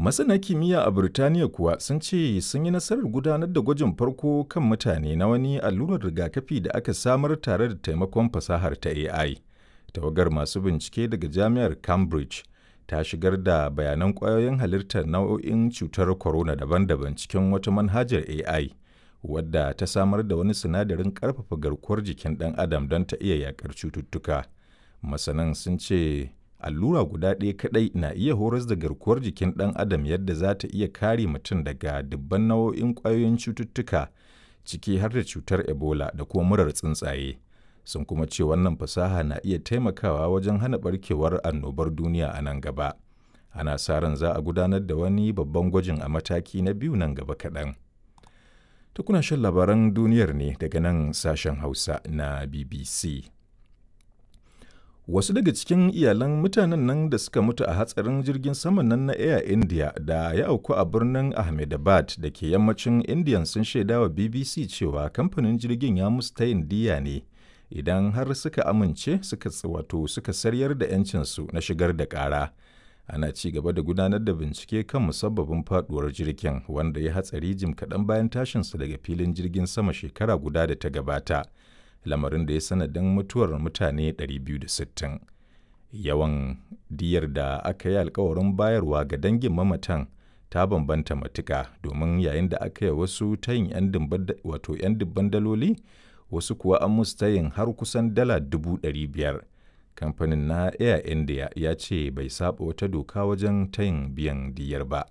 Masana kimiyya a Burtaniya kuwa sun ce sun yi nasarar gudanar da gwajin farko kan mutane na wani allurar rigakafi da aka samar tare da taimakon fasahar ta AI. Tawagar masu bincike daga Jami'ar Cambridge ta shigar da bayanan ƙwayoyin halittar nau'o'in cutar corona daban-daban cikin wata manhajar AI, wadda ta samar da wani sinadarin ƙarfafa garkuwar jikin ɗan adam don ta iya yaƙar cututtuka. Masanan sun ce allura guda ɗaya kaɗai na iya horas da garkuwar jikin ɗan adam yadda za ta iya kare mutum daga dubban nau'o'in ƙwayoyin cututtuka ciki har da cutar ebola da kuma murar tsuntsaye sun kuma ce wannan fasaha na iya taimakawa wajen hana barkewar annobar duniya a nan gaba ana sa ran za a gudanar da wani babban gwajin a mataki na biyu nan gaba kaɗan ta kuna shan labaran duniyar ne daga nan sashen hausa na bbc Wasu daga cikin iyalan mutanen nan da suka mutu a hatsarin jirgin saman nan na Air India da ya auku a birnin Ahmedabad da ke yammacin Indiya sun shaida wa BBC cewa kamfanin jirgin ya musu tayin diya ne idan har suka amince suka wato suka saryar da 'yancinsu na shigar da ƙara. Ana ci gaba da gudanar da bincike kan musabbabin faduwar jirgin wanda ya hatsari jim kaɗan bayan tashinsa daga filin jirgin sama shekara guda da ta gabata. lamarin da ya sanadin mutuwar mutane 260 yawan diyar da aka yi alkawarin bayarwa ga dangin mamatan ta bambanta matuka domin yayin da aka yi wasu tayin 'yan dubban daloli wasu kuwa an musu tayin har kusan dala dubu biyar kamfanin na air india ya ce bai saba wata doka wajen tayin biyan diyar ba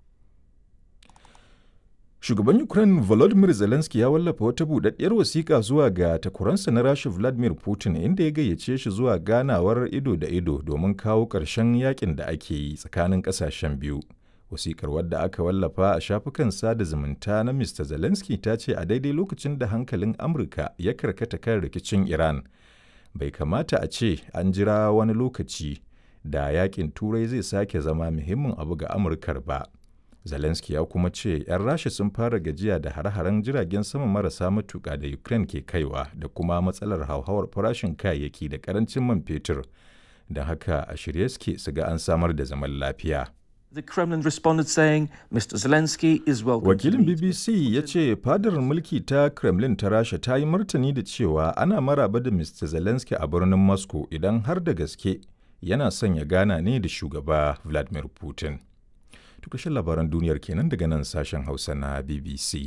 Shugaban Ukraine Volodymyr Zelensky ya wallafa wata budaddiyar wasiƙa zuwa ga takwaransa na Rasha Vladimir Putin inda ya gayyace shi zuwa ganawar ido da ido domin kawo ƙarshen yakin da ake yi tsakanin ƙasashen biyu. Wasiƙar wadda aka wallafa a shafukan sada zumunta na Mr. Zelensky ta ce a daidai lokacin da hankalin Amurka ya karkata kan rikicin Iran. Bai kamata a ce an jira wani lokaci da yakin Turai zai sake zama muhimmin abu ga Amurkar ba. Zelensky ya kuma ce 'yan Rasha sun fara gajiya da hare-haren jiragen sama marasa matuƙa da Ukraine ke kaiwa da kuma matsalar hauhawar farashin kayayyaki da karancin man fetur. Don haka a shirye suke su ga an samar da zaman lafiya. The Kremlin responded saying Mr. Zelensky is welcome. Wakilin BBC ya ce fadar mulki ta Kremlin ta Rasha ta yi martani da cewa ana maraba da Mr. Zelensky a birnin Moscow idan har da gaske yana son ya gana ne da shugaba Vladimir Putin. Tukashin labaran duniyar kenan daga nan sashen Hausa na BBC.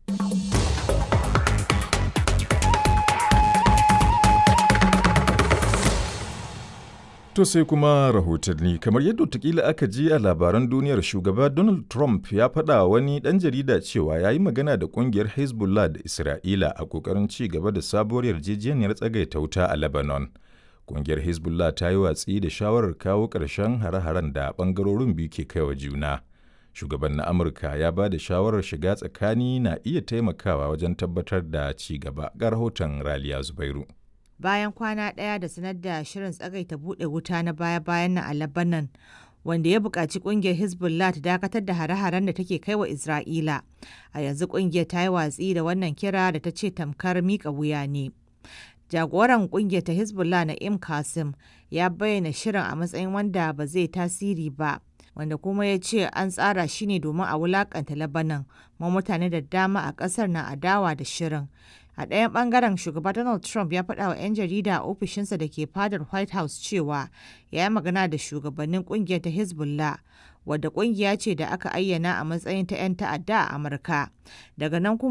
To sai kuma rahotanni kamar yadda watakila aka ji a labaran duniyar shugaba Donald Trump ya faɗa wani ɗan jarida cewa ya yi magana da ƙungiyar Hezbollah da Isra'ila a ƙoƙarin ci gaba da sabuwar yarjejeniyar tsagaita wuta a Lebanon. Ƙungiyar Hezbollah ta yi watsi da shawarar kawo ƙarshen hare-haren da ɓangarorin biyu ke kaiwa juna. Shugaban na Amurka ya ba da shawarar shiga tsakani na iya taimakawa wajen tabbatar da ci gaba ga rahoton Raliya Zubairu. Bayan kwana ɗaya da sanar da shirin tsagaita buɗe wuta na baya-bayan nan a Lebanon, wanda ya buƙaci ƙungiyar Hezbollah ta dakatar da hare-haren da take kai wa Isra'ila. A yanzu ƙungiyar ta yi watsi da wannan kira da ta ce tamkar miƙa wuya ne. jagoran kungiyar ta hezbollah na'im kasim ya bayyana shirin a matsayin wanda ba zai tasiri ba wanda kuma ya ce an tsara shi ne domin a wulakanta labanan ma mutane da dama a kasar na adawa da shirin a ɗayan ɓangaren shugaba donald trump ya faɗa wa 'yan jarida a ofishinsa da ke fadar white house cewa ya yi magana da shugabannin kungiyar ta hezbollah wadda kungiya ce da aka ayyana a matsayin ta 'yan ta'adda a amurka daga nan kuma